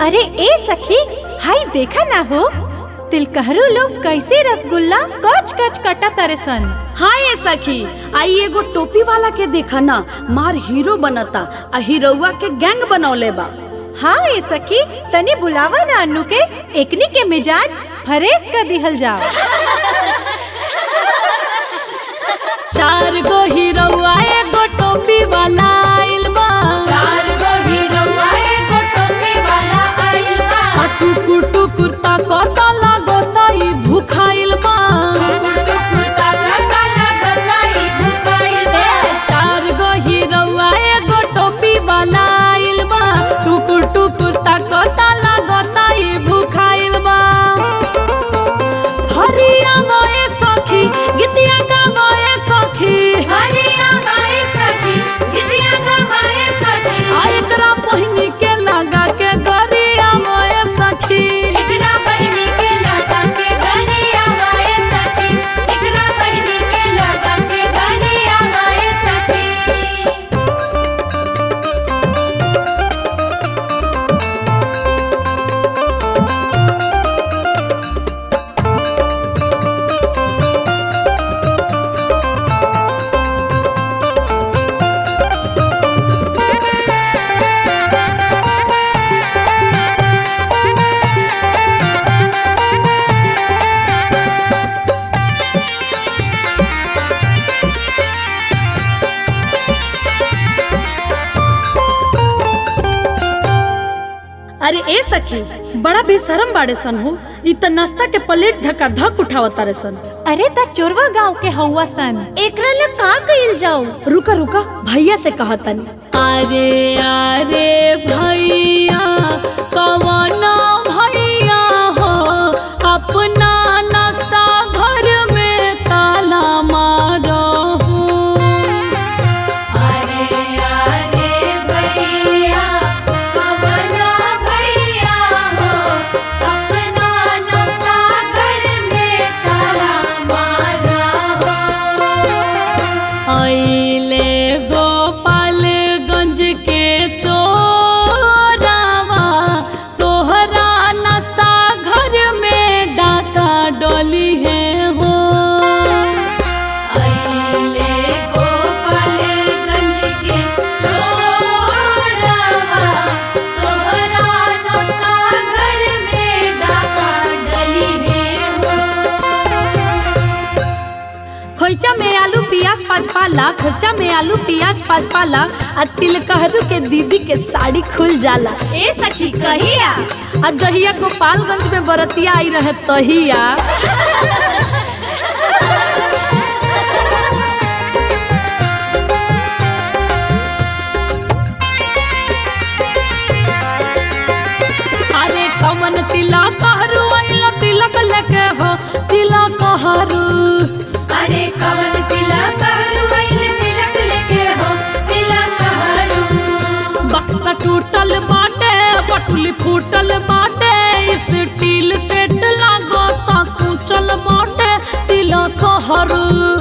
अरे ए सखी हाय देखा ना हो तिलकहरू लोग कैसे रसगुल्ला कच कच कटा तारे सन हाँ ये सखी आई एगो टोपी वाला के देखा ना मार हीरो बनता आ हीरोवा के गैंग बनौले बा हाँ ए सखी तनी बुलावा ना अनु के एकनी के मिजाज फरेस कर दिहल जाओ चार गो हीरोवा एगो टोपी वाला आइल बा चार गो हीरोवा एगो टोपी वाला आइल बा आ टुकुर टुकुर ताकता लागता ई भूखाइल बा टुकुर ताकता लागता ई भुकाइल बा ए, चार गो हीरोवा एगो टोपी वाला आइल बा टुकुर टुकुर ताकता लागता ई भूखाइल बा हरिया गए सखी गीतिया गावे सखी हरिया गाए सखी गीतिया गाए सखी आ एकरा पहिनी के लगा के गरिया गए सखी एकरा बहिनी के लगा के गरिया गाए सखी एकरा बहिनी के लगा के गरिया गाए सखी अरे ए सखी बड़ा बेशरम बाड़े सन हो इ त नाश्ता के प्लेट धक्का धक उठावता रे सन अरे त चोरवा गांव के हौवा सन एकरा ले का कइल जाऊ रुका रुका भैया से कहतनी अरे अरे भैया कवना भैया हो अपना नाश्ता घर में ताला मारो हो अरे अरे भैया कवना भैया हो अपना नाश्ता घर में ताला मारा हो अइले गोपालगंज के चोरावा तोहरा नाश्ता घर में डाका डोली है हो अइले गोपालगंज के चोरवा तोहरा नाश्ता घर में डाका डली है हो खोइचा में आलू प्याज पाँच पाला खोइचा में आलू प्याज पाँच पाला आ तिलकहरू के दीदी के साड़ी खुल जाला ए सखी कहिया आ जहिया गोपालगंज में बरतिया आई रहे तहिया अरे कमन तिलक हरू आइलो तिलक लेके हो तिलक हरू अरे कवन तिलक हरू आइल तिलक लेके हो तिलक हरू बक्सा टूटल बाटे पटुली फूटल बाटे स्टील सेट लागो ता कुचल बाटे तिलक हरू